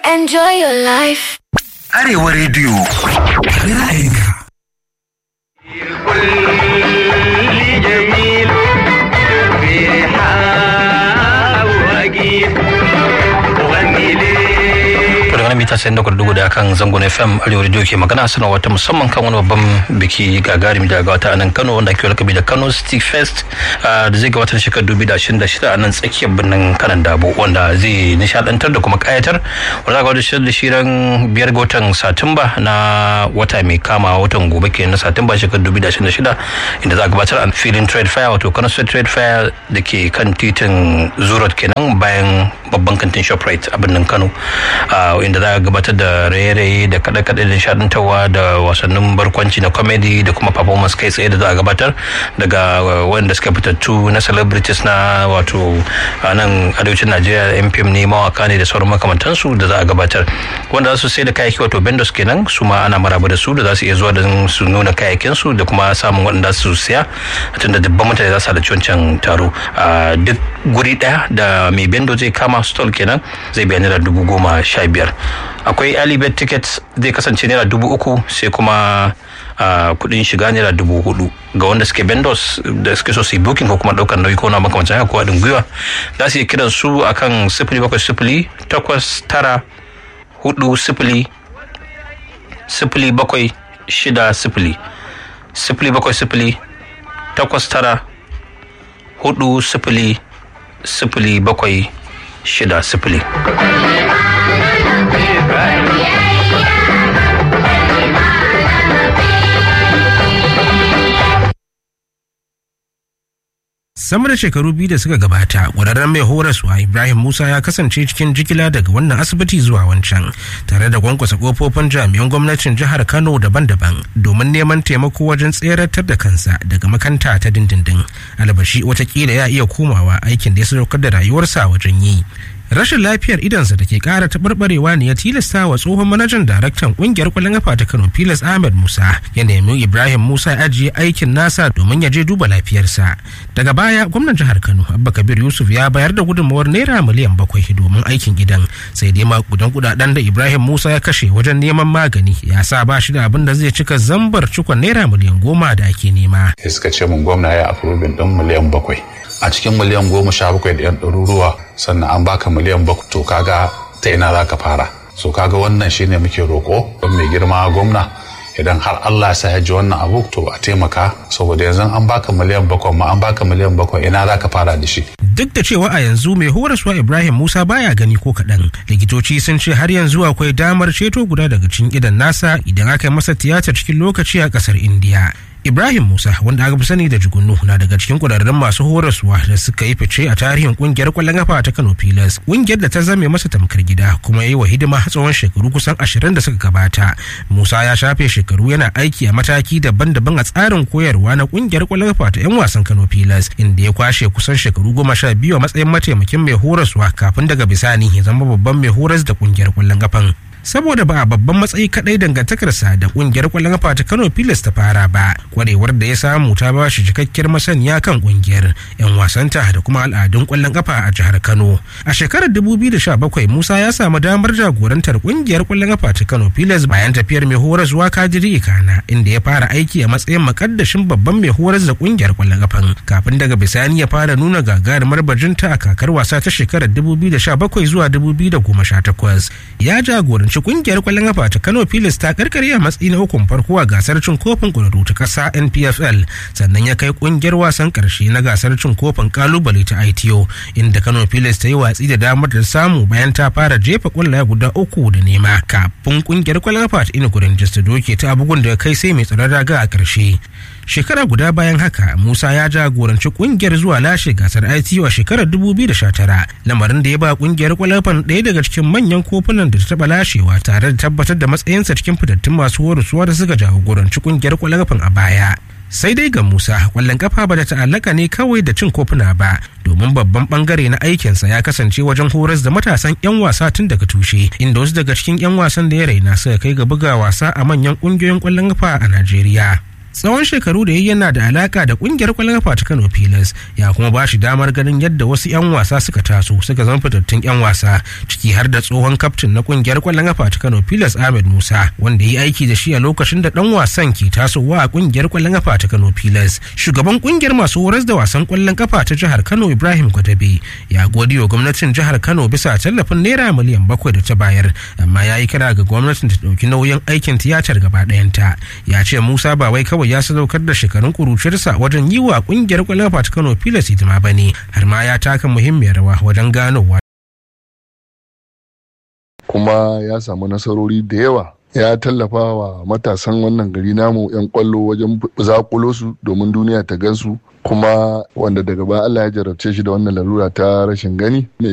Enjoy your life. Arewa rediyo. Ra'ayinka. كل جميل بريحة وأجيب وغني ليه daga nan mita sayan da dugu da kan zangon fm arewa radio ke magana sanarwa ta musamman kan wani babban biki gagarumi da gawata a nan kano wanda ake lakabi da kano city fest da zai gawata na shekarar dubu da ashirin da shida a nan tsakiyar birnin kanan dabo wanda zai nishadantar da kuma kayatar wanda za ga wata da shirin biyar ga watan satumba na wata mai kama watan gobe ke na satumba shekarar dubu da ashirin da shida inda za a gabatar a filin trade fair wato kano state trade fair da ke kan titin zurot kenan bayan babban kantin shoprite a birnin kano inda za a gabatar da raye-raye da kaɗe-kaɗe da nishaɗantarwa da wasannin barkwanci na comedy da kuma performance kai tsaye da za a gabatar daga wanda suka fitattu na celebrities na wato a nan arewacin najeriya mpm ne mawaka ne da sauran makamantansu da za a gabatar wanda za su sai da kayayyaki wato vendors kenan su ma ana maraba da su da za su iya zuwa don su nuna kayayyakinsu da kuma samun waɗanda su siya tunda dubban mutane za su halarci wancan taro a duk guri ɗaya da mai bendo zai kama stall kenan zai biya naira dubu goma sha biyar akwai alibet tickets zai kasance naira dubu uku sai kuma Uh, kudin shiga naira dubu hudu ga wanda suke bendos da suke so su yi booking ko kuma daukar nauyi ko na makamancin haka ko haɗin gwiwa za su yi kiran su akan sifili bakwai sifili takwas tara hudu sifili sifili bakwai shida sifili sifili bakwai sifili takwas tara hudu sifili sifili bakwai shida sifili sama da shekaru biyu da suka gabata ƙwararren mai horaswa ibrahim musa ya kasance cikin jigila daga wannan asibiti zuwa wancan tare da kwankwasa kofofin jami'an gwamnatin jihar kano daban-daban domin neman taimako wajen tseratar da kansa daga makanta ta dindindin albashi watakila ya iya komawa aikin da ya sadaukar da rayuwarsa wajen yi rashin lafiyar idansa da ke kara taɓarɓarewa ne ya tilasta wa tsohon manajan daraktan ƙungiyar kwallon kafa ta kano pilas ahmed musa ya nemi ibrahim musa ya ajiye aikin nasa domin ya je duba lafiyarsa daga baya gwamnan jihar kano abba kabir yusuf ya bayar da gudunmawar naira miliyan bakwai domin aikin gidan sai dai makudan kudaden da ibrahim musa ya kashe wajen neman magani ya sa ba shi da abin da zai cika zambar cikon naira miliyan goma da ake nema. suka ce mun gwamna ya afrobin ɗin miliyan bakwai a cikin miliyan goma sha bakwai da yan ɗaruruwa sannan an baka miliyan bakwai to kaga ta ina za ka fara so kaga wannan shine muke roƙo don mai girma gwamna idan har Allah ya sa ya ji wannan abu to a taimaka saboda yanzu an baka miliyan bakwai ma an baka miliyan bakwai ina za ka fara da shi duk da cewa a yanzu mai horaswa ibrahim musa baya gani ko kaɗan likitoci sun ce har yanzu akwai damar ceto guda daga cikin idan nasa idan aka yi masa tiyatar cikin lokaci a ƙasar indiya Ibrahim Musa wanda aka fi sani da Jugunu na daga cikin kudarren masu horaswa da suka yi fice a tarihin kungiyar kwallon kafa ta Kano Pilas. Kungiyar da ta zame masa tamkar gida kuma yi wa hidima tsawon shekaru kusan ashirin da suka gabata. Musa ya shafe shekaru yana aiki a mataki daban-daban a tsarin koyarwa na kungiyar kwallon kafa ta 'yan wasan Kano Pilas inda ya kwashe kusan shekaru goma sha biyu a matsayin mataimakin mai horaswa kafin daga bisani ya zama babban mai horas da kungiyar kwallon kafan. saboda ba a babban matsayi kadai dangantakarsa da kungiyar kwallon kafa ta Kano Pilas ta fara ba kwarewar da ya samu ta ba shi cikakkiyar masaniya kan kungiyar yan wasanta da kuma al'adun kwallon kafa a jihar Kano a shekarar 2017 Musa ya samu damar jagorantar kungiyar kwallon kafa ta Kano Pilas bayan tafiyar mai horar zuwa Kadiri Ikana inda ya fara aiki a matsayin makaddashin babban mai horar da kungiyar kwallon kafan kafin daga bisani ya fara nuna gagarumar bajinta a kakar wasa ta shekarar 2017 zuwa 2018 ya jagoranci ci kungiyar kwallon kafa ta Kano Pilas ta karkare a matsayi na ukun farko a gasar cin kofin kwararru ta kasa NPFL sannan ya kai kungiyar wasan karshe na gasar cin kofin kalubale ta ITO inda Kano Pilas ta yi watsi da damar da samu bayan ta fara jefa kwallaye guda uku da nema kafin kungiyar kwallon kafa ta Inugu Rangers ta doke ta bugun da kai sai mai tsaron raga a karshe shekara guda bayan haka musa ya jagoranci kungiyar zuwa lashe gasar ITO a shekarar 2019 lamarin da ya ba kungiyar kwalafan ɗaya daga cikin manyan kofunan da ta taɓa lashewa tare da tabbatar da matsayinsa cikin fitattun masu horaswa da suka jagoranci kungiyar kwalafan a baya sai dai ga musa kwallon kafa ba da ta'allaka ne kawai da cin kofuna ba domin babban bangare na aikinsa ya kasance wajen horas da matasan 'yan wasa tun daga tushe inda wasu daga cikin 'yan wasan da ya raina suka kai ga buga wasa a manyan kungiyoyin kwallon kafa a najeriya tsawon shekaru da ya yana da alaka da kungiyar kwallon kafa ta Kano Pilas ya kuma ba shi damar ganin yadda wasu 'yan wasa suka taso suka zama fitattun 'yan wasa ciki har da tsohon kaftin na kungiyar kwallon kafa ta Kano Pilas Ahmed Musa wanda ya yi aiki da shi a lokacin da dan wasan ke tasowa a kungiyar kwallon kafa ta Kano Pilas shugaban kungiyar masu horas da wasan kwallon kafa ta jihar Kano Ibrahim Kwadabe ya gode wa gwamnatin jihar Kano bisa tallafin naira miliyan bakwai da ta bayar amma ya yi kira ga gwamnatin ta ɗauki nauyin aikin tiyatar gaba ɗayanta ya ce Musa ba wai kawai ya sadaukar da shekarun kuruciyarsa wajen yi wa kungiyar kwallon kafa ta Kano Pilas hidima ba ne har ma ya taka muhimmiyar rawa wajen ganowa kuma ya samu nasarori da yawa ya tallafa wa matasan wannan gari namu 'yan kwallo wajen zakulo su domin duniya ta gansu kuma wanda daga baya Allah ya jarabce shi da wannan larura ta rashin gani